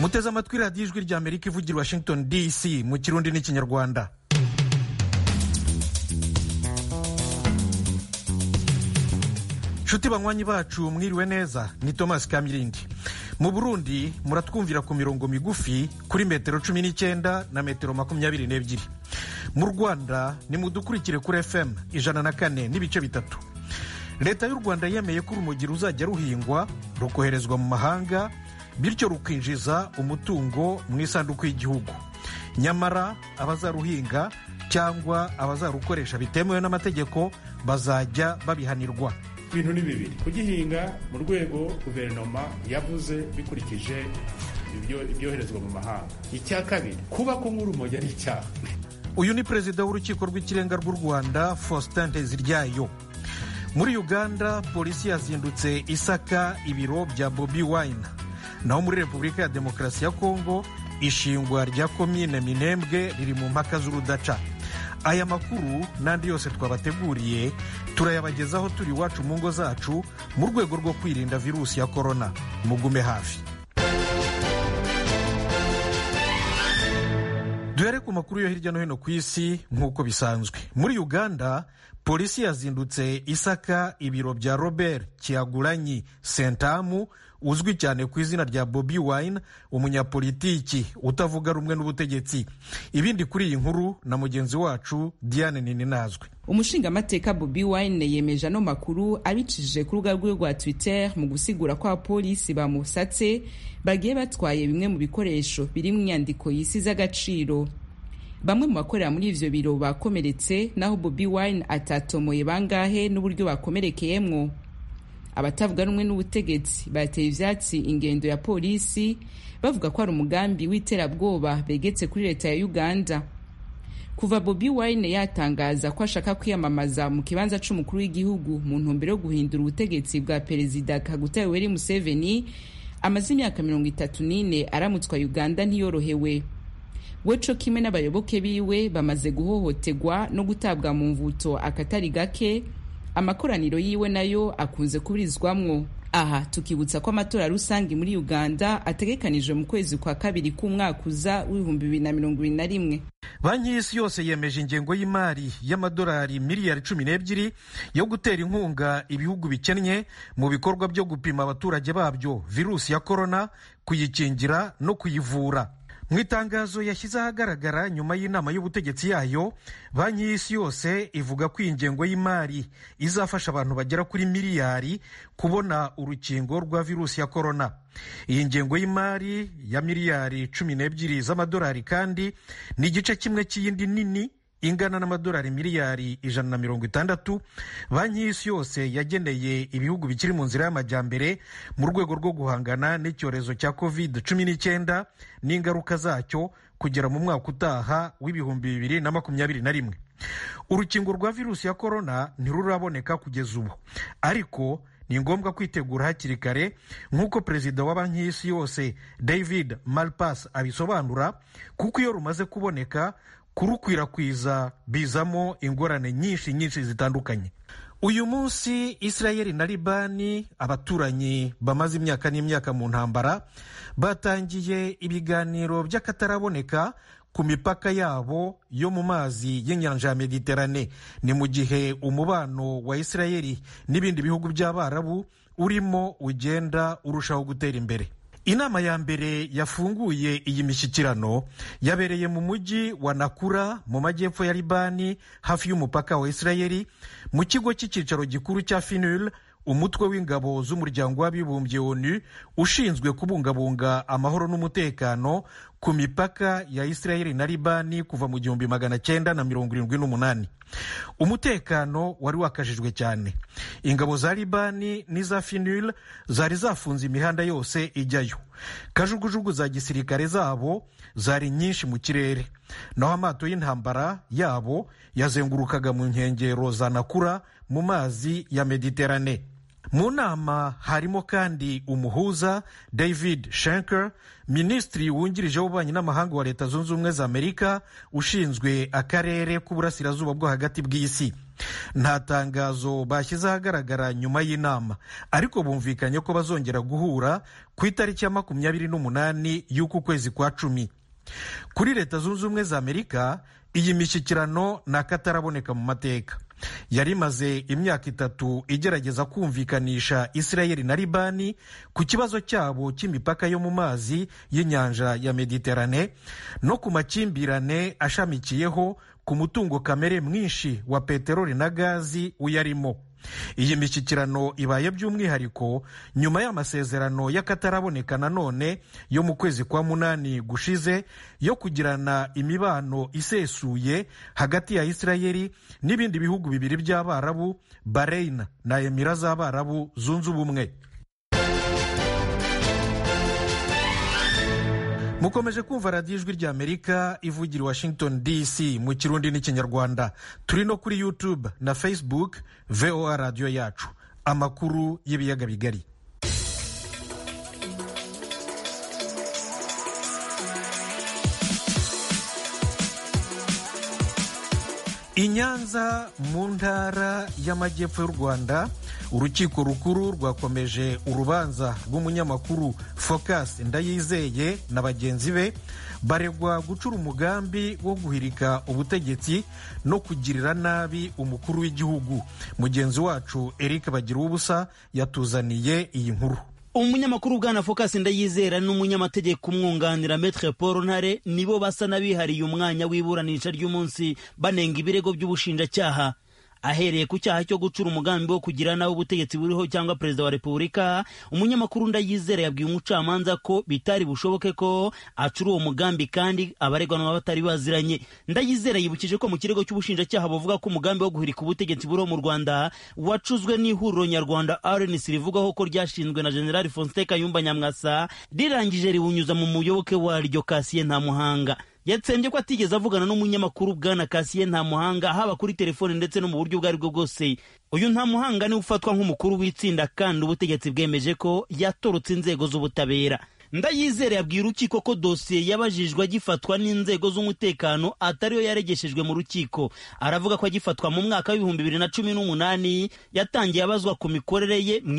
muteze amatwi radiyo ijwi rya amerika ivugira washington dc mu kirundi n'ikinyarwanda nshuti banywanyi bacu mwiriwe neza ni thomas kamirindi mu burundi muratwumvira ku mirongo migufi kuri metero cumi n'icyenda na metero makumyabiri n'ebyiri mu rwanda nimudukurikire kuri fm ijana na kane n'ibice bitatu leta y'u rwanda yemeye ko urumogi ruzajya ruhingwa rukoherezwa mu mahanga bityo rukinjiza umutungo mu isanduku y'igihugu nyamara abazaruhinga cyangwa abazarukoresha bitemewe n'amategeko bazajya babihanirwa ibintu ni bibiri kugihinga mu rwego guverinoma yavuze bikurikije ibyoherezwa mu mahanga icya kabiri kuba ko nk'urumogi ari icyaha uyu ni perezida w'urukiko rw'ikirenga rw'u rwanda faustin nteziryayo muri uganda polisi yazindutse isaka ibiro bya bobi wine naho muri repubulika ya demokarasi ya kongo ishingwa rya komine minembwe riri mu mpaka z'urudaca aya makuru n'andi yose twabateguriye turayabagezaho turi iwacu mu ngo zacu mu rwego rwo kwirinda virusi ya korona mugume hafi duhere ku makuru yo hirya no hino ku isi nk'uko bisanzwe muri uganda polisi yazindutse isaka ibiro bya robert kiyaguranyi sentamu uzwi cyane ku izina rya bobi wine umunyapolitiki utavuga rumwe n'ubutegetsi ibindi kuri iyi nkuru na mugenzi wacu diane ninazwe umushingamateka bobi wine yemeje ano makuru abicishije ku rubuga rwe rwa twitter mu gusigura ko abapolisi bamusatse bagiye batwaye bimwe mu bikoresho biri mu nyandiko y'isi z'agaciro bamwe mu bakorera muri ivyo biro bakomeretse naho bobi wine atatomoye bangahe n'uburyo bakomerekeyemwo abatavuga rumwe n'ubutegetsi bateye ivyatsi ingendo ya polisi bavuga ko ari umugambi w'iterabwoba begetse kuri leta ya uganda kuva bobi wine yatangaza ko ashaka kwiyamamaza mu kibanza c'umukuru w'igihugu mu ntumbero yo guhindura ubutegetsi bwa perezida kaguta yoweri museveni amaze imyaka mirongo itatu n'ine aramutswa uganda ntiyorohewe we co kimwe n'abayoboke biwe bamaze guhohotegwa no gutabwa mu mvuto akatari gake amakoraniro yiwe nayo akunze kuburizwamwo aha tukibutsa ko amatora rusange muri uganda ategekanijwe mu kwezi kwa kabiri k'umwaka uza w'ibihumbi bibiri na mirongo ibiri na rimwe banki y'isi yose yemeje ingengo y'imari y'amadolari miliyari cumi n'ebyiri yo gutera inkunga ibihugu bikennye mu bikorwa byo gupima abaturage babyo virusi ya korona kuyikingira no kuyivura mu itangazo yashyize ahagaragara nyuma y'inama y'ubutegetsi yayo banki y'isi yose ivuga ko iyi ngengo y'imari izafasha abantu bagera kuri miliyari kubona urukingo rwa virusi ya korona iyi ngengo y'imari ya miliyari cumi n'ebyiri z'amadolari kandi ni igice kimwe cy'iyindi nini ingana n'amadolari miliyari ijana na mirongo itandatu banki y'isi yose yageneye ibihugu bikiri mu nzira y'amajyambere mu rwego rwo guhangana n'icyorezo cya covid cumi n'icyenda n'ingaruka zacyo kugera mu mwaka utaha w'ibihumbi bibiri na makumyabiri na rimwe urukingo rwa virusi ya korona ntiruraboneka kugeza ubu ariko ni ngombwa kwitegura hakiri kare nk'uko perezida wa banki y'isi yose david malpas abisobanura kuko iyo rumaze kuboneka kurukwirakwiza bizamo ingorane nyinshi nyinshi zitandukanye uyu munsi israel na libani abaturanyi bamaze imyaka n'imyaka mu ntambara batangiye ibiganiro by'akataraboneka ku mipaka yabo yo mu mazi y'inyanja ya mediterane ni mu gihe umubano wa israel n'ibindi bihugu by'abarabu urimo ugenda urushaho gutera imbere inama ya mbere yafunguye iyi mishyikirano yabereye mu mujyi wa nakura mu majyepfo ya libani hafi y'umupaka wa israel mu kigo cy'icyicaro gikuru cya finul umutwe w'ingabo z'umuryango w'abibumbye onu ushinzwe kubungabunga amahoro n'umutekano ku mipaka ya israel na libani kuva mu gihumbi magana cyenda na mirongo irindwi n'umunani umutekano wari wakajijwe cyane ingabo za libani n'iza finul zari zafunze imihanda yose ijyayo kajugujugu za gisirikare zabo zari nyinshi mu kirere naho amato y'intambara yabo yazengurukaga mu nkengero za nakura mu mazi ya mediterane mu nama harimo kandi umuhuza david shenker minisitiri wungirije w'ububanyi n'amahanga wa leta zunze ubumwe za amerika ushinzwe akarere k'uburasirazuba bwo hagati bw'isi nta tangazo bashyize ahagaragara nyuma y'inama ariko bumvikanye ko bazongera guhura ku itariki ya makumyabiri n'umunani y'uku kwezi kwa cumi kuri leta zunze ubumwe za amerika iyi mishyikirano ni akataraboneka mu mateka yari imaze imyaka itatu igerageza kumvikanisha isirayeli na libani ku kibazo cyabo cy'imipaka yo mu mazi y'inyanja ya mediterane no ku makimbirane ashamikiyeho ku mutungo kamere mwinshi wa peteroli na gazi uyarimo iyi mishyikirano ibaye by'umwihariko nyuma y'amasezerano y'akataraboneka nanone yo mu kwezi kwa munani gushize yo kugirana imibano isesuye hagati ya isirayeli n'ibindi bihugu bibiri by'abarabu bahrein na emira z'abarabu zunze ubumwe mukomeje kumva radiyo ijwi ry'amerika ivugira washington dc mu kirundi n'ikinyarwanda turi no kuri youtube na facebook voa radiyo yacu amakuru y'ibiyaga bigari i nyanza mu ntara y'amajyepfo y'u rwanda urukiko rukuru rwakomeje urubanza rw'umunyamakuru focus ndayizeye na bagenzi be baregwa gucura umugambi wo guhirika ubutegetsi no kugirira nabi umukuru w'igihugu mugenzi wacu eric bagira ubusa yatuzaniye iyi nkuru umunyamakuru bwana focus ndayizera n'umunyamategeko umwunganira metre paul ntare nibo basa n'abihariye umwanya w'iburanisha ry'umunsi banenga ibirego by'ubushinjacyaha ahereye ku cyaha cyo gucura umugambi wo kugira nawe ubutegetsi buriho cyangwa perezida wa repubulika umunyamakuru ndayizera yabwiye umucamanza ko bitari bushoboke ko acura uwo mugambi kandi abaregwa nabo batari baziranye ndayizera yibukije ko mu kirego cy'ubushinjacyaha buvuga ko umugambi wo guhirika ubutegetsi buriho mu rwanda wacuzwe n'ihuriro nyarwanda rnc rivugaho ko ryashinzwe na generali faustin kayumba nyamwasa rirangije riwunyuza mu muyoboke waryo kasiye nta muhanga yatsembye ko atigeze avugana n'umunyamakuru bwana kasiye nta muhanga haba kuri telefone ndetse no mu buryo ubwo ari bwo bwose uyu nta muhanga niwe ufatwa nk'umukuru w'itsinda kandi ubutegetsi bwemeje ko yatorotse inzego z'ubutabera ndayizere yabwiye urukiko ko dosiye yabajijwe agifatwa n'inzego z'umutekano atariyo yaregeshejwe mu rukiko aravuga ko agifatwa mu mwaka w'ibihumbi bibiri na cumi n'umunani yatangiye abazwa ku mikorere ye mu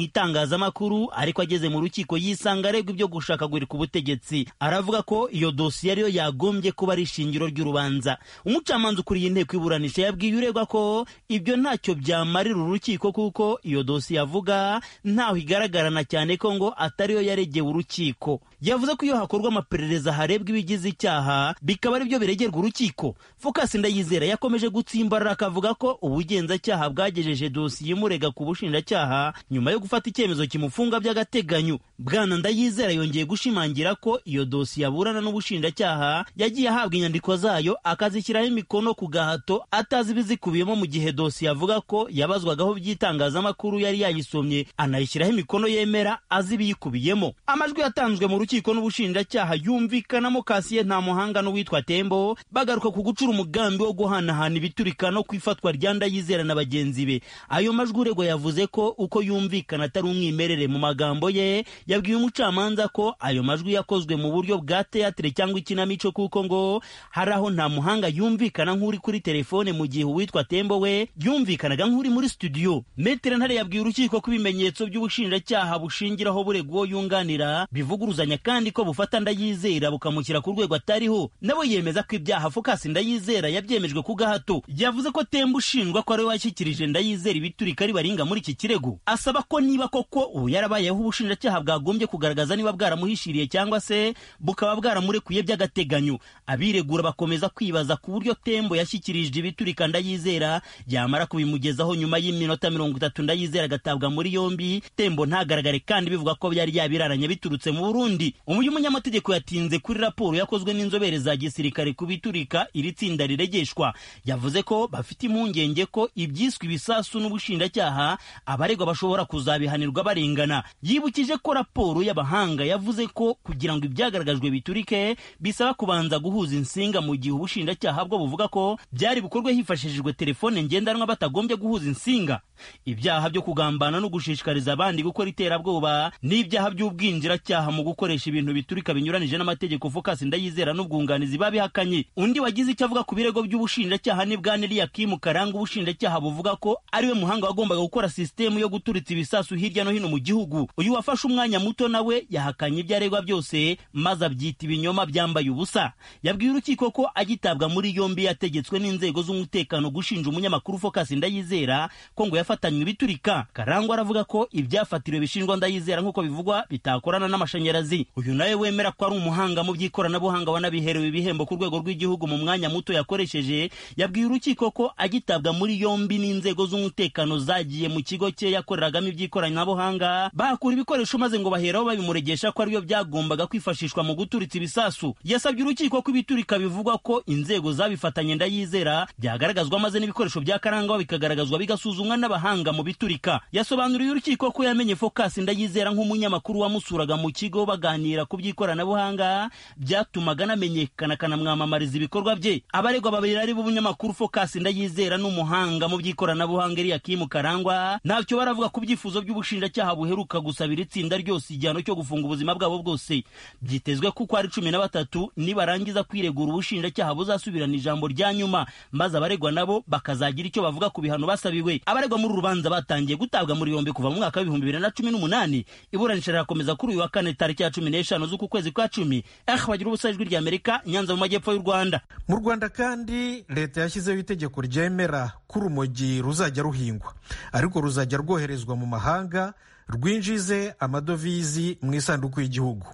itangazamakuru ariko ageze mu rukiko yisanga aregwa ibyo gushakagurika ubutegetsi aravuga ko iyo dosiye ariyo yagombye kuba ari ishingiro ry'urubanza umucamanza ukuriye inteko iburanisha yabwiye uregwa ko ibyo ntacyo byamarira urukiko kuko iyo dosiye avuga ntaho igaragarana cyane ko ngo atariyo yaregewe urukiko yavuze ko iyo hakorwa amaperereza harebwa ibigize icyaha bikaba aribyo biregerwa urukiko focus ndayizera yakomeje gutsimbarara akavuga ko ubugenzacyaha bwagejeje dosiye imurega ku bushinjacyaha nyuma yo gufata icyemezo kimufunga by'agateganyo bwana ndayizera yongeye gushimangira ko iyo dosiye aburana n'ubushinjacyaha yagiye ahabwa inyandiko zayo akazishyiraho imikono ku gahato atazi ibizikubiyemo mu gihe dosiye avuga ko yabazwagaho by'itangazamakuru yari yayisomye anayishyiraho imikono yemera azi ibiyikubiyemo amajwi yatanzwe mu rukiko n'ubushinjacyaha yumvikanamo kasiye nta muhanga n'uwitwa tembo bagaruka ku gucura umugambi wo guhanahana ibiturika no ku ifatwa rya ndayizera na bagenzi be ayo majwi uregwa yavuze ko uko yumvikana atari umwimerere mu magambo ye yabwiye umucamanza ko ayo majwi yakozwe mu buryo bwa teatire cyangwa ikinamico kuko ngo hari aho nta muhanga yumvikana nk'uri kuri telefone mu gihe uwitwa tembo we yumvikanaga nk'uri muri studio metere ntare yabwiye urukiko ko ibimenyetso by'ubushinjacyaha bushingiraho buregwa yunganira bivuguruza kandi ko bufata ndayizera bukamushyira ku rwego atariho nabo yemeza ko ibyaha fokasi ndayizera yabyemejwe ku gahato yavuze ko temba ushinjwa ko ari we washyikirije ndayizera ibiturika ribaringa muri iki kirego asaba ko niba koko ubu yarabayeho ubushinjacyaha bwagombye kugaragaza niba bwaramuhishiriye cyangwa se bukaba bwaramurekuye by'agateganyo abiregura bakomeza kwibaza ku buryo tembo yashyikirije ibiturika ndayizera yamara kubimugezaho nyuma y'iminota mirongo itatu ndayizera agatabwa muri yombi tembo ntagaragare kandi bivuga ko byari yabiraranye biturutse mu burundi burundi uyu munyamategeko yatinze kuri raporo yakozwe n'inzobere za gisirikare ku biturika iri tsinda riregeshwa yavuze ko bafite impungenge ko ibyiswe ibisasu n'ubushinjacyaha abaregwa bashobora kuzabihanirwa barengana yibukije ko raporo y'abahanga yavuze ko kugira ngo ibyagaragajwe biturike bisaba kubanza guhuza insinga mu gihe ubushinjacyaha bwo buvuga ko byari bukorwe hifashishijwe telefone ngendanwa batagombye guhuza insinga ibyaha byo kugambana no gushishikariza abandi gukora iterabwoba n'ibyaha by'ubwinjiracyaha mu gukora gukoresha ibintu biturika binyuranije n'amategeko Focus Ndayizera n'ubwunganizi babihakanye undi wagize icyo avuga ku birego by'ubushinjacyaha ni bwana Eliakim Karanga ubushinjacyaha buvuga ko ariwe muhanga wagombaga gukora sisitemu yo guturitsa ibisasu hirya no hino mu gihugu uyu wafashe umwanya muto nawe yahakanye ibyo aregwa byose maze abyita ibinyoma byambaye ubusa yabwiye urukiko ko agitabwa muri yombi yategetswe n'inzego z'umutekano gushinja umunyamakuru Focus Ndayizera ko ngo yafatanywe ibiturika Karangwa aravuga ko ibyafatiriwe bishingwa Ndayizera nk'uko bivugwa bitakorana n'amashanyarazi uyu nawe wemera ko ari umuhanga mu by'ikoranabuhanga wanabiherewe ibihembo ku rwego rw'igihugu mu mwanya muto yakoresheje yabwiye urukiko ko agitabwa muri yombi n'inzego z'umutekano zagiye mu kigo cye yakoreragamo iby'ikoranabuhanga bahakura ibikoresho maze ngo baheraho babimuregesha ko ariyo byagombaga kwifashishwa mu guturitsa ibisasu yasabye urukiko ko ibiturika bivugwa ko inzego zabifatanye ndayizera byagaragazwa maze n'ibikoresho bya karangwa bikagaragazwa bigasuzumwa n'abahanga mu biturika yasobanuriye urukiko ko yamenye Focus ndayizera nk'umunyamakuru wamusuraga mu kigo baganira ku by'ikoranabuhanga byatumaga anamenyekana akanamwamamariza ibikorwa bye abaregwa babiri ari b'umunyamakuru Focus ndayizera n'umuhanga mu by'ikoranabuhanga Eliakim Karangwa ntacyo baravuga ku byifuzo by'ubushinjacyaha buheruka gusabira itsinda ryose igihano cyo gufunga ubuzima bwabo bwose byitezwe kuko ari cumi na batatu nibarangiza kwiregura ubushinjacyaha buzasubirana ijambo rya nyuma maze abaregwa nabo bakazagira icyo bavuga ku bihano basabiwe abaregwa muri uru rubanza batangiye gutabwa muri yombi kuva mu mwaka w'ibihumbi bibiri na cumi n'umunani iburanisha rirakomeza kuri uyu wa kane tariki ya cumi n'eshanu z'uku kwezi kwa cumi eh bagira ubusa ijwi rya amerika nyanza mu majyepfo y'u rwanda mu rwanda kandi leta yashyizeho itegeko ryemera ko urumogi ruzajya ruhingwa ariko ruzajya rwoherezwa mu mahanga rwinjize amadovizi mu isanduku y'igihugu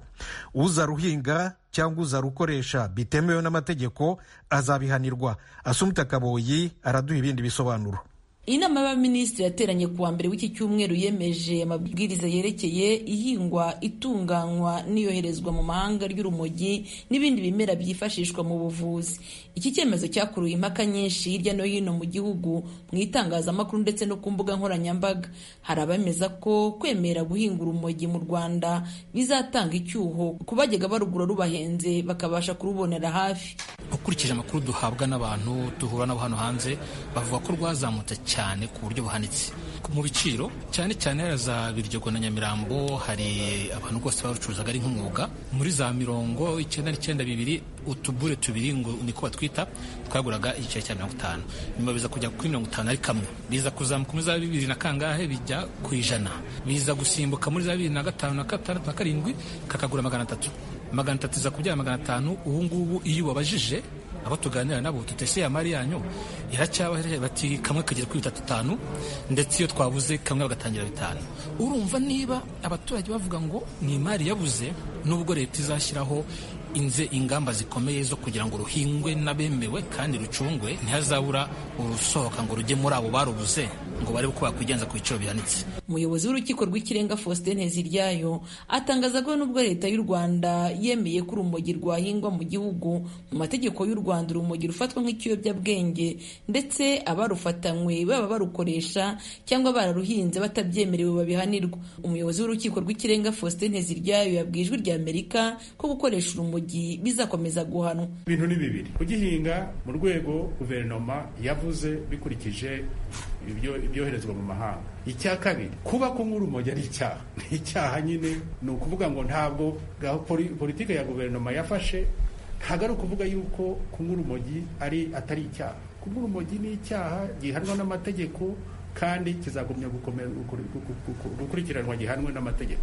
uzaruhinga cyangwa uzarukoresha bitemewe n'amategeko azabihanirwa asumita kaboyi araduha ibindi bisobanuro inama y'abaminisitiri yateranye ku wa mbere w'iki cyumweru yemeje amabwiriza yerekeye ihingwa itunganywa n'iyoherezwa mu mahanga ry'urumogi n'ibindi bimera byifashishwa mu buvuzi iki cyemezo cyakuruye impaka nyinshi hirya no hino mu gihugu mu itangazamakuru ndetse no ku mbuga nkoranyambaga hari abemeza ko kwemera guhinga urumogi mu rwanda bizatanga icyuho ku bajyaga barugura rubahenze bakabasha kurubonera hafi ukurikije amakuru duhabwa n'abantu duhura nabo hano hanze bavuga ko rwazamutse cyane ku buryo buhanitse mu biciro cyane cyane hari za biryogo na nyamirambo hari abantu rwose barucuruzaga ari nk'umwuga muri za mirongo icyenda n'icyenda bibiri utubure tubiri ngo niko batwita twaguraga igiciro cya mirongo itanu nyuma biza kujya kuri mirongo itanu ari kamwe biza kuzamuka muri za bibiri na kangahe bijya ku ijana biza gusimbuka muri za bibiri na gatanu na gatandatu na karindwi kakagura magana atatu magana atatu iza kubyara magana atanu ubu ngubu iyo ubabajije abo tuganira nabo tutese ya mari yanyu iracyabaho bati kamwe kagera kuri bitatu bitanu ndetse iyo twabuze kamwe bagatangira bitanu urumva niba abaturage bavuga ngo ni imari yabuze nubwo leta izashyiraho inze ingamba zikomeye zo kugira ngo ruhingwe n'abemewe kandi rucungwe ntihazabura urusohoka ngo rujye muri abo barubuze ngo barebe uko bakwigenza ku biciro bihanitse umuyobozi w'urukiko rw'ikirenga faustin nteziryayo atangaza ko nubwo leta y'u rwanda yemeye ko urumogi rwahingwa mu gihugu mu mategeko y'u rwanda urumogi rufatwa nk'ikiyobyabwenge ndetse abarufatanywe baba barukoresha cyangwa bararuhinze batabyemerewe babihanirwa umuyobozi w'urukiko rw'ikirenga faustin nteziryayo yabwiye ijwi rya amerika ko gukoresha urumogi bizakomeza guhanwa ibintu ni bibiri kugihinga mu rwego guverinoma yavuze bikurikije ibyoherezwa mu mahanga icya kabiri kuba ko nk'urumogi ari icyaha ni icyaha nyine ni ukuvuga ngo ntabwo politiki ya guverinoma yafashe ntabwo ari ukuvuga yuko kunywa urumogi ari atari icyaha kunywa urumogi ni icyaha gihanwa n'amategeko kandi kizagumya gukurikiranwa gihanwe n'amategeko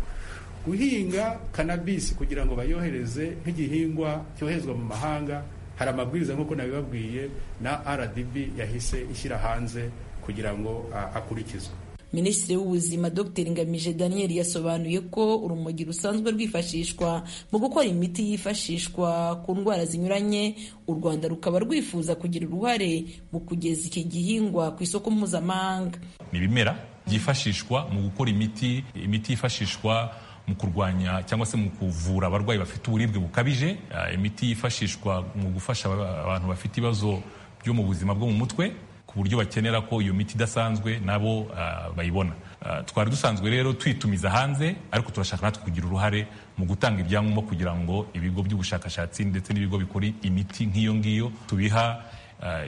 guhinga kanabisi kugira ngo bayohereze nk'igihingwa cyoherezwa mu mahanga hari amabwiriza nk'uko nabibabwiye na rdb yahise ishyira hanze kugira ngo akurikizwe minisitiri w'ubuzima dr ngamije daniel yasobanuye ko urumogi rusanzwe rwifashishwa mu gukora imiti yifashishwa ku ndwara zinyuranye u rwanda rukaba rwifuza kugira uruhare mu kugeza iki gihingwa ku isoko mpuzamahanga ni ibimera byifashishwa mu gukora imiti imiti yifashishwa mu kurwanya cyangwa se mu kuvura abarwayi bafite uburibwe bukabije imiti yifashishwa mu gufasha abantu bafite ibibazo byo mu buzima bwo mu mutwe ku buryo bakenera ko iyo miti idasanzwe nabo bayibona twari dusanzwe rero twitumiza hanze ariko turashaka natwe kugira uruhare mu gutanga ibyangombwa kugira ngo ibigo by'ubushakashatsi ndetse n'ibigo bikora imiti nk'iyo ngiyo tubiha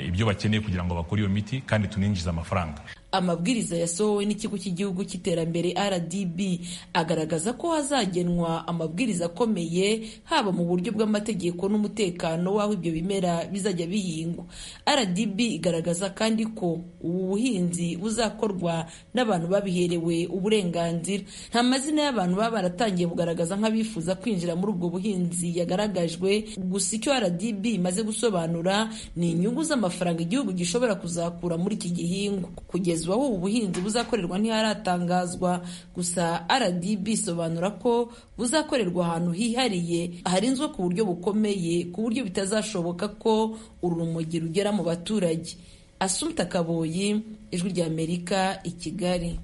ibyo bakeneye kugira ngo bakore iyo miti kandi tuninjize amafaranga amabwiriza yasohowe n'ikigo cy'igihugu cy'iterambere rdb agaragaza ko hazagenwa amabwiriza akomeye haba mu buryo bw'amategeko n'umutekano w'aho ibyo bimera bizajya bihingwa rdb igaragaza kandi ko ubu buhinzi buzakorwa n'abantu babiherewe uburenganzira nta mazina y'abantu baba baratangiye kugaragaza nk'abifuza kwinjira muri ubwo buhinzi yagaragajwe gusa icyo rdb imaze gusobanura ni inyungu z'amafaranga igihugu gishobora kuzakura muri iki gihingwa kugeza ubu ubuhinzi buzakorerwa ntiharatangazwa gusa rdb isobanura ko buzakorerwa ahantu hihariye harinzwe ku buryo bukomeye ku buryo bitazashoboka ko urumogi rugera mu baturage asumta kaboyi ijwi ry'amerika i kigali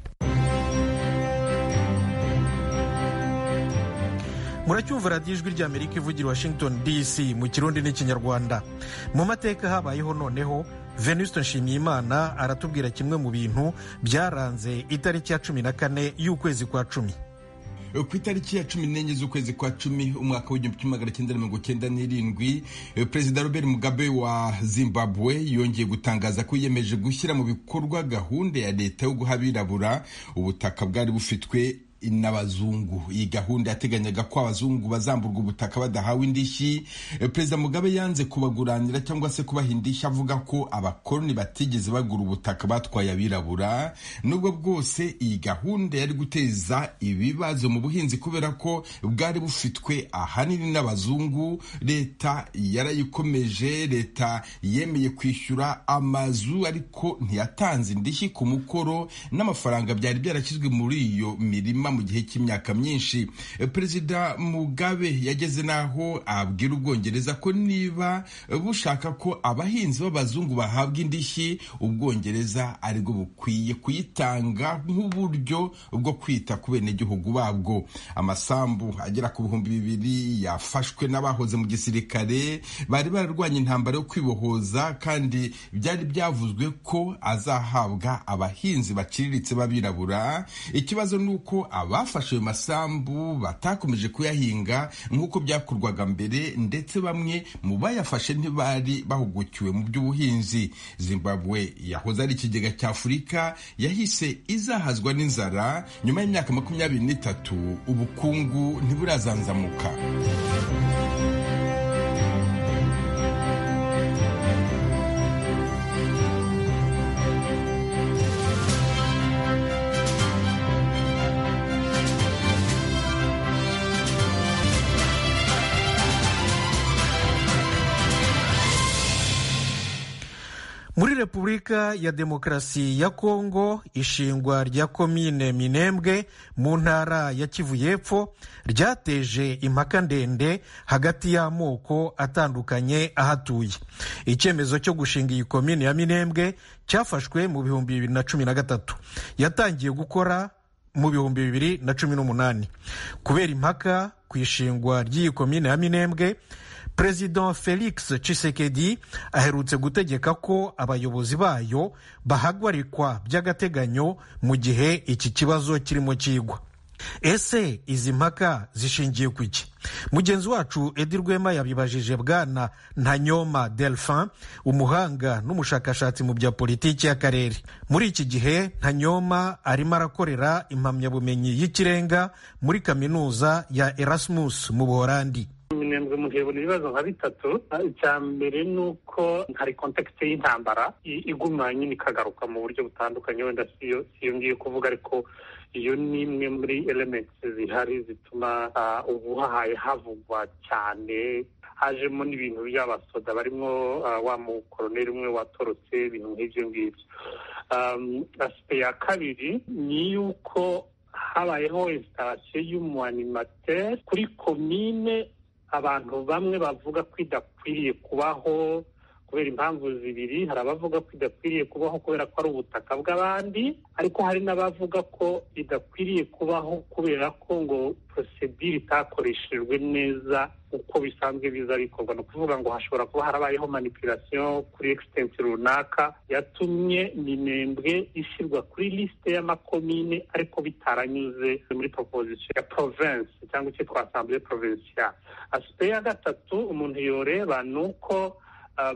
muracyumva radiyo ijwi ry'amerika ivugira washington dc mu kirundi n'ikinyarwanda mu mateka habayeho noneho venuste nshimiyimana aratubwira kimwe mu bintu byaranze itariki ya cumi na kane y'ukwezi kwa cumi ku itariki ya cumi n'enye z'ukwezi kwa cumi umwaka w'igihumbi kimwe magana cyenda mirongo cyenda n'irindwi perezida robert mugabe wa zimbabwe yongeye gutangaza ko yiyemeje gushyira mu bikorwa gahunda ya leta yo guha abirabura ubutaka bwari bufitwe n'abazungu iyi gahunda yateganyaga ko abazungu bazamburwa ubutaka badahawe indishyi perezida mugabe yanze kubaguranira cyangwa se kubaha indishyi avuga ko abakoloni batigeze bagura ubutaka batwaye abirabura nubwo bwose iyi gahunda yari guteza ibibazo mu buhinzi kubera ko bwari bufitwe ahanini n'abazungu leta yarayikomeje leta yemeye kwishyura amazu ariko ntiyatanze indishyi ku mukoro n'amafaranga byari byarashyizwe muri iyo mirima mu gihe cy'imyaka myinshi perezida mugabe yageze n'aho abwira ubwongereza ko niba bushaka ko abahinzi b'abazungu bahabwa indishyi ubwongereza aribwo bukwiye kuyitanga nk'uburyo bwo kwita ku benegihugu babwo amasambu agera ku bihumbi bibiri yafashwe n'abahoze mu gisirikare bari bararwanya intambara yo kwibohoza kandi byari byavuzwe ko azahabwa abahinzi baciriritse b'abirabura ikibazo ni uko abafashe ayo masambu batakomeje kuyahinga nk'uko byakorwaga mbere ndetse bamwe mu bayafashe ntibari bahugukiwe mu by'ubuhinzi zimbabwe yahoze ari ikigega cy'afurika yahise izahazwa n'inzara nyuma y'imyaka makumyabiri n'itatu ubukungu ntiburazanzamuka muri repubulika ya demokarasi ya kongo ishingwa rya komine minembwe mu ntara ya kivu y'epfo ryateje impaka ndende hagati y'amoko atandukanye ahatuye icyemezo cyo gushinga iyi komine ya minembwe cyafashwe mu bihumbi bibiri na cumi na gatatu yatangiye gukora mu bihumbi bibiri na cumi n'umunani kubera impaka ku ishingwa ry'iyi komine ya minembwe perezida felix cisekedi aherutse gutegeka ko abayobozi bayo bahagarikwa by'agateganyo mu gihe iki kibazo kirimo kigwa ese izi mpaka zishingiye ku iki mugenzi wacu edi rwema yabibajije bwana ntanyoma delphin umuhanga n'umushakashatsi mu bya politiki y'akarere muri iki gihe ntanyoma arimo arakorera impamyabumenyi y'ikirenga muri kaminuza ya erasmus mu buhorandi minembwe mu gihe ibona ibibazo nka bitatu icya mbere ni uko hari kontekisite y'intambara iguma nyine ikagaruka mu buryo butandukanye wenda siyo ngiye kuvuga ariko iyo ni imwe muri elementi zihari zituma ubuhaye havugwa cyane hajemo n'ibintu by'abasoda barimo wa mukoroneri umwe watorotse ibintu nk'ibyo ngibyo asipe ya kabiri ni y'uko habayeho insitasiyo y'umwanimateri kuri komine abantu bamwe bavuga ko idakwiriye kubaho kubera impamvu zibiri hari abavuga ko idakwiriye kubaho kubera ko ari ubutaka bw'abandi ariko hari n'abavuga ko idakwiriye kubaho kubera ko ngo porosedire itakoreshejwe neza uko bisanzwe biza bikorwa ni ukuvuga ngo hashobora kuba harabayeho manipulasiyo kuri egisitensi runaka yatumye minembwe ishyirwa kuri lisite y'amakomine ariko bitaranyuze muri proposition ya provensi cyangwa icyo twasambye provensiya asipe ya gatatu umuntu yoreba ni uko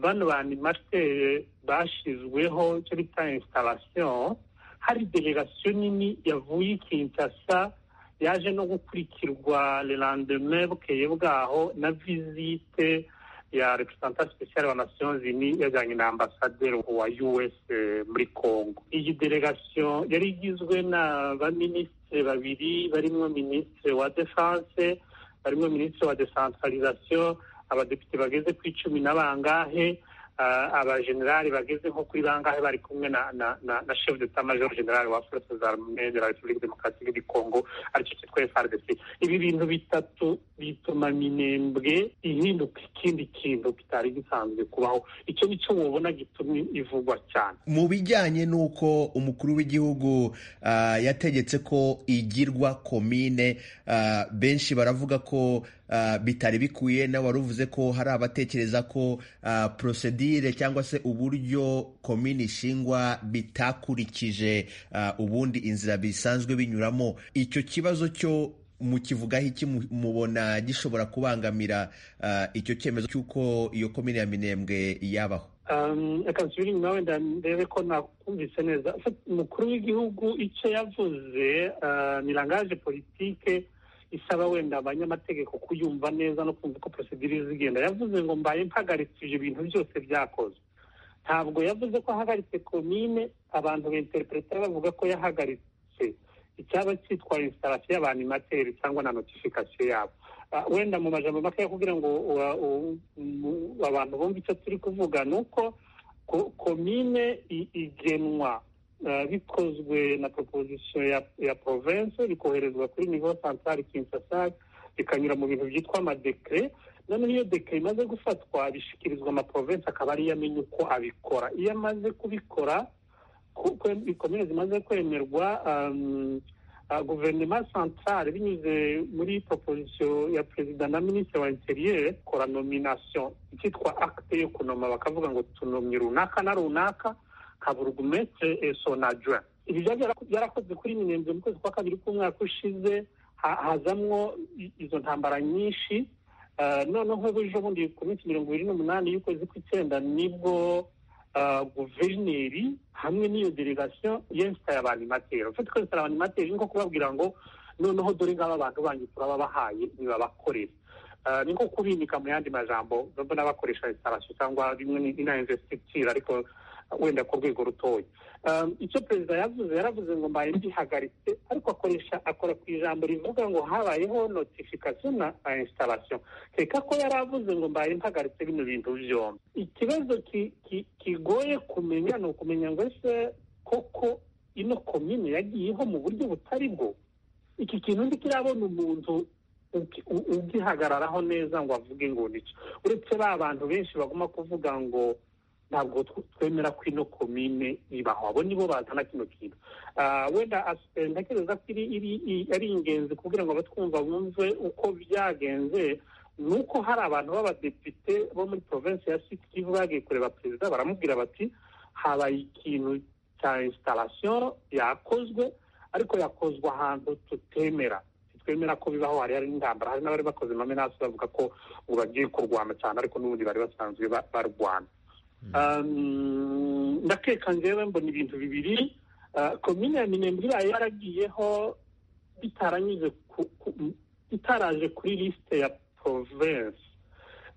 bano ba animateri bashyizweho icyo bita instalation hari delegasiyo nini yavuye i kinshasa yaje no gukurikirwa lerandeme bukeye bwaho na visite ya representante speciale wa nations unies yajyanye na ambasaderi wa us muri congo iyi delegasiyo yari igizwe na baminisitiri babiri barimo minisitiri wa defense barimo minisitiri wa decentralisation abadepite bageze ku icumi na bangahe abajenerali bageze nko kuri bangahe bari kumwe na chef de major general wa force zarmee de la republique demokarasike du congo aricyo cyitwa frdc ibi bintu bitatu bituma minembwe ihinduka ikindi kintu kitari gisanzwe kubaho icyo nicyo mubona gituma ivugwa cyane mu bijyanye n'uko umukuru w'igihugu yategetse ko igirwa komine benshi baravuga ko bitari bikwiye nawe wari uvuze ko hari abatekereza ko porosedire cyangwa se uburyo komini ishingwa bitakurikije ubundi inzira bisanzwe binyuramo icyo kibazo cyo mukivugaho iki mubona gishobora kubangamira icyo cyemezo cy'uko iyo komini ya minembwe yabaho reka nsubire inyuma wenda ndebe ko nakumvise neza umukuru w'igihugu icyo yavuze ni rangaje politike isaba wenda abanyamategeko kuyumva neza no kumva uko porosedire zigenda yavuze ngo mbaye mpagaritse ibyo bintu byose byakozwe ntabwo yavuze ko ahagaritse komine abantu b'interipuretari bavuga ko yahagaritse icyaba cyitwa instarasi y'abanimateri cyangwa na notifikasiyo yabo wenda mu majambo makeya kugira ngo abantu bumve icyo turi kuvuga ni uko komine igenwa bikozwe na proposition ya ya province bikoherezwa kuri nivo centrale Kinshasa bikanyura mu bintu byitwa amadekre noneho iyo dekre imaze gufatwa bishyikirizwa amaprovince akaba ariyo amenya uko abikora iyo amaze kubikora komine zimaze kwemerwa guverinoma centrale binyuze muri proposition ya perezida na minisitiri wa interieur kora nomination icyitwa acte yo kunoma bakavuga ngo tunomye runaka na runaka kaburugumetre sonajwa ibi byarakozwe kuri minembwe mu kwezi kwa kabiri k'umwaka ushize hazamwo izo ntambara nyinshi noneho ejo bundi ku minsi mirongo ibiri n'umunani y'ukwezi kw'icyenda nibwo guverineri hamwe n'iyo delegasiyo yensitaye abantu imatera ufite ko yensitaye abantu imatera ni nko kubabwira ngo noneho dore ngaba abantu banyu turababahaye ntibabakorere ni nko kubinika mu yandi majambo mbona bakoresha instarasiyo cyangwa rimwe na investiture ariko wenda ku rwego rutoya icyo perezida yavuze yaravuze ngo mbaye mbihagaritse ariko akoresha akora ku ijambo rivuga ngo habayeho notifikasiyo na instalasiyo reka ko yari avuze ngo mbaye mpagaritse bino bintu byombi ikibazo kigoye kumenya ni ukumenya ngo ese koko ino komine yagiyeho mu buryo butari bwo iki kintu ntikirabona umuntu ugihagararaho neza ngo avuge ngo nicyo uretse ba bantu benshi baguma kuvuga ngo ntabwo twemera ko ino komine ibaho abo nibo bazana kino kintu wenda ntekereza ko ari ingenzi kugira ngo abatwumva bumve uko byagenze ni uko hari abantu b'abadepite bo muri provinsi ya sikivu bagiye kureba perezida baramubwira bati habaye ikintu cya instalasiyo yakozwe ariko yakozwe ahantu tutemera twemera ko bibaho hari hari n'intambara hari n'abari bakoze amamenasi bavuga ko ngo bagiye kurwana cyane ariko n'ubundi bari basanzwe barwana ndakeka ngewe mbona ibintu bibiri komine ya minembwe iraye yaragiyeho bitaranyuze bitaraje kuri lisite ya provensi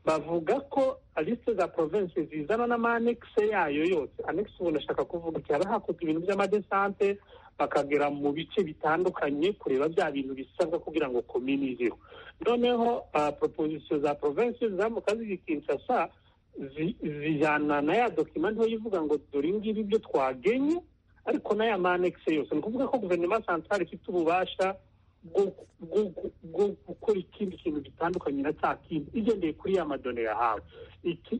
bavuga ko lisite za provensi zizana n'amanekise yayo yose anekise ubu ndashaka kuvuga iki haba hakozwe ibintu by'amadesante bakagera mu bice bitandukanye kureba bya bintu bisabwa kugira ngo komine izeho noneho proposisiyo za provensi zamuka zigikinshasa zijyana na ya dokima ntoya ivuga ngo dore ngibi ibyo twagenye ariko n'aya manekise yose ni ukuvuga ko guverinoma santare ifite ububasha bwo gukora ikindi kintu gitandukanye na cya kindi igendeye kuri ya madone yahawe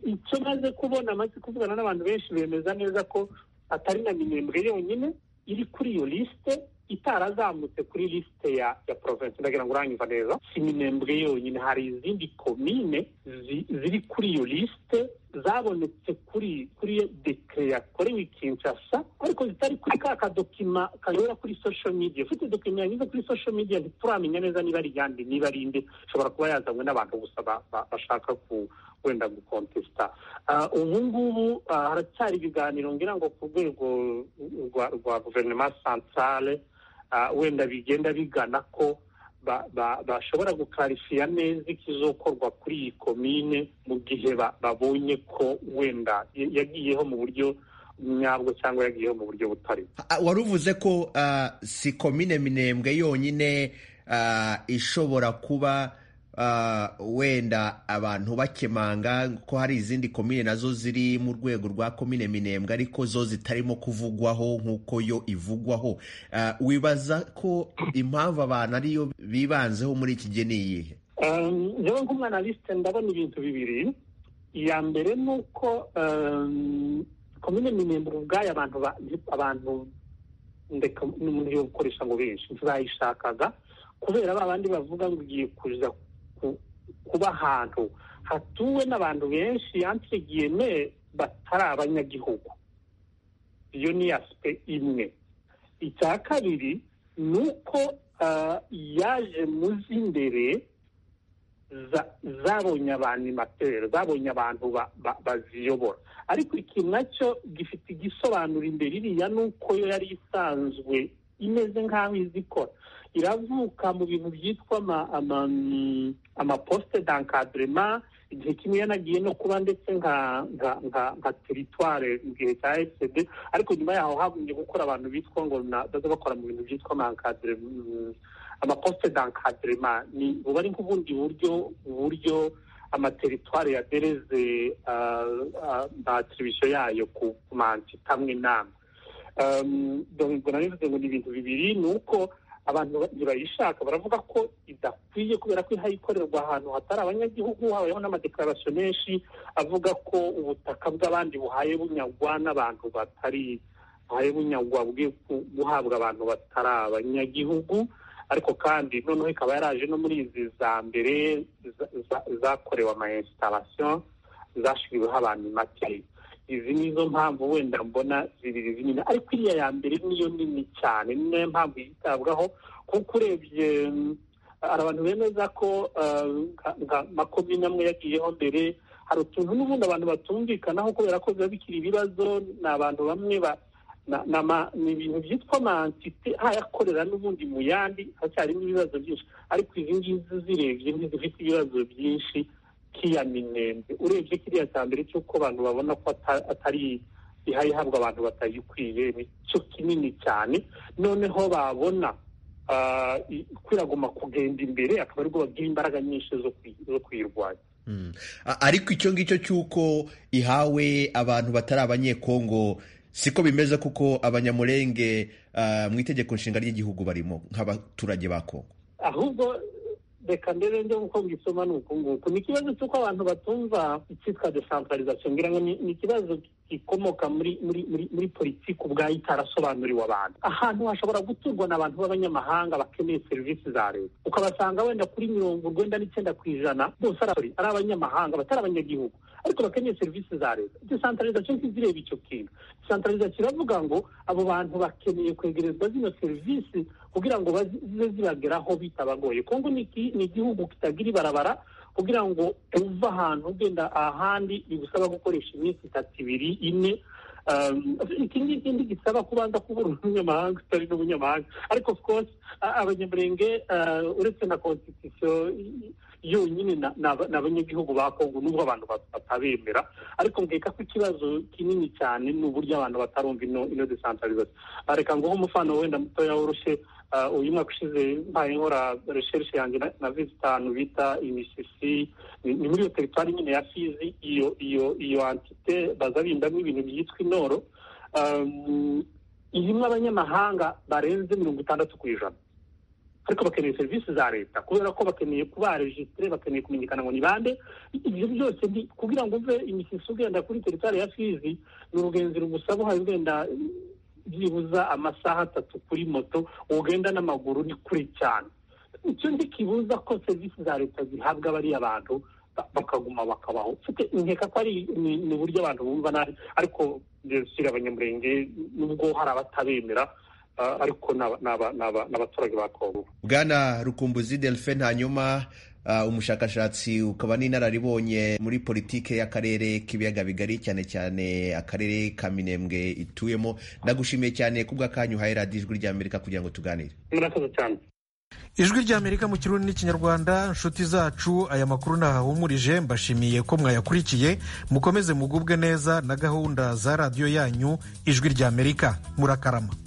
icyo maze kubona amaze kuvugana n'abantu benshi bemeza neza ko atari na minembwe yonyine iri kuri iyo lisite itarazamutse kuri lisite ya ya provensi ndagira ngo uranyumva neza si minembwe yonyine hari izindi komine zi- ziri kuri iyo lisite zabonetse kuri kuri dekire yakorewe i kinshasa ariko zitari kuri ka kadokima kanyura kuri social media ufite dokima yanyuze kuri social media ntituramenya neza niba ari iyande niba ari inde ishobora kuba yazanywe n'abantu gusa ba- ba- bashaka ku wenda gukontesita Ah, ubu ngubu ah, haracyari ibiganiro ngira ngo ku rwego rwa rwa guverinoma santrale ah, wenda bigenda bigana ko ba- ba- bashobora gukarifiya neza ikizokorwa kuri iyi komine mu gihe ba- babonye ko wenda ya- yagiyeho mu buryo nyabwo cyangwa yagiyeho mu buryo butari Ah, wari uvuze ko ah, si komine minembwe yonyine ah, ishobora kuba ah, wenda abantu bakemanga ko hari izindi komine nazo ziri mu rwego rwa komine minembwe ariko zo zitarimo kuvugwaho nk'uko yo ivugwaho Ah, wibaza ko impamvu abantu ariyo bibanzeho muri iki gihe ni iyihe Um, njyewe nk'umwanalisite ndabona ibintu bibiri iya mbere ni uko um, komine minembwe ubwayo abantu ba- abantu ndeka n'uburyo gukoresha ngo benshi bayishakaga kubera ba bandi bavuga ngo igiye kuza ku- kuba ahantu hatuwe n'abantu benshi yantegiyeme batari abanyagihugu iyo ni asipe imwe icya kabiri ni uko ah, yaje mu z'imbere za- zabonye abantu imateri zabonye abantu ba- ba- baziyobora ariko iki nacyo gifite igisobanuro imbere iriya ni uko yo yari isanzwe imeze nk'aho izi ikora iravuka mu bintu byitwa ama- ama- mm, amaposite dankadurema igihe kimwe yanagiye no kuba ndetse nka nka- nka- nka teritware mu gihe cya fcd ariko nyuma yaho hagumye gukora abantu bitwa ngo na- baza bakora mu bintu byitwa amankadurema amaposite dankadurema ni buba ari nk'ubundi buryo uburyo amateritwari yadereze atiribisiyo yayo ku ku mansita amwe n'amwe Um, donc ubwo nari mvuze ngo ni ibintu bibiri ni uko abantu ba- ntibayishaka baravuga ko idakwiye kubera ko ikorerwa ahantu hatari abanyagihugu habayeho n'amadekararasiyo menshi avuga ko ubutaka bw'abandi buhaye bunyagwa n'abantu batari buhaye bunyagwa bwe guhabwa abantu batari abanyagihugu ariko kandi noneho ikaba yaraje no muri izi za mbere za- za- zakorewe ama installation zashyiriweho abantu imateri izi ni zo mpamvu wenda mbona zibiri zinini ariko iriya ya mbere niyo nini cyane ni nayo mpamvu yitabwaho kuko urebye mm, hari abantu bemeza ko uh, nka- nka makomine amwe yagiyeho mbere hari utuntu n'ubundi abantu batumvikanaho kubera ko biba bikiri ibibazo ni abantu bamwe ba- na- na ma- ni ibintu byitwa amantite hayakorera n'ubundi mu yandi hacyarimo ibibazo byinshi ariko izi ngizi zirebye ntizifite ibibazo byinshi k'iya minembwe urebye kiriya cya mbere cy'uko abantu babona ko ata- atari ihaye ihabwa abantu batayikwiye nicyo kinini cyane noneho babona ah, i- kwiraguma kugenda imbere akaba aribwo bagira imbaraga nyinshi zo kuyi- zo kuyirwanya Mm. A- ariko icyo ngicyo cy'uko ihawe abantu batari abanyekongo siko bimeze kuko abanyamurenge ah, mu itegeko nshinga ry'igihugu barimo nk'abaturage ba kongo ahubwo reka mbere njye nkuko mbisoma ni uku nguku ni ikibazo cy'uko abantu batumva icyitwa desantarizasiyo ngira ngo ni ni ikibazo gikomoka muri muri muri muri politiki ubwayo itarasobanuriwe abantu ahantu hashobora guturwa n'abantu b'abanyamahanga bakeneye serivisi za leta ukabasanga wenda kuri mirongo urwenda n'icyenda ku ijana bose ari abari- ari abanyamahanga batari abanyagihugu ariko bakeneye serivisi za leta desantarizasiyo ntizireba icyo kintu desantarizasiyo iravuga ngo abo bantu bakeneye kwegerezwa zino serivisi kugira ngo bazi- zize zibageraho bitabagoye kongo ni iki- ni igihugu kitagira ibarabara kugira ngo uve ahantu ugenda ahandi bigusaba gukoresha iminsi itatu ibiri ine Um, iki ngiki gisaba kubanza kubura umunyamahanga utari n'umunyamahanga ariko of course a- abanyamurenge ah, uretse na constitution y- yonyine na- na- ni abanyagihugu ba kongo n'ubwo abantu bat- batabemera ariko mbweka ko ikibazo kinini cyane ni uburyo abantu batarumva ino ino desantarizasiyo reka nguhe umufano wenda mutoya woroshye ah, uyu mwaka ushize mbaye nkora recherche yanjye na- navize itanu bita imisisi ni ni muri iyo teritwari nyine ya fizi iyo iyo iyo antite baza bindamo ibintu byitwa inoro um, irimo abanyamahanga barenze mirongo itandatu ku ijana ariko bakeneye serivisi za leta kubera ko bakeneye kuba rejisitire bakeneye kumenyekana ngo ni bande ibyo byose ni- kugira ngo uve imisisi ugenda kuri teritwari ya fizi ni urugenzi rugusaba uhaye ugenda byibuza amasaha atatu kuri moto ugenda n'amaguru ni kure cyane icyo kibuza ko serivisi za leta zihabwa bariya bantu bakaguma bakabaho mfite nkeka ko ari ni uburyo abantu bumva nabi ariko ndetse abanyamurenge nubwo hari abatabemera ariko ni abaturage ba kongo bwana rukumbuzi delphine hanyuma umushakashatsi ukaba n'inararibonye muri politike y'akarere k'ibiyaga bigari cyane cyane akarere ka minembwe ituyemo ndagushimiye cyane ku bw'akanyu uhaye radiyo ijwi ry'amerika kugira ngo tuganire murakoze cyane ijwi ry'amerika mu kirundi n'ikinyarwanda inshuti zacu aya makuru ntahahumurije mbashimiye ko mwayakurikiye mukomeze mugubwe neza na gahunda za radiyo yanyu ijwi ry'amerika murakarama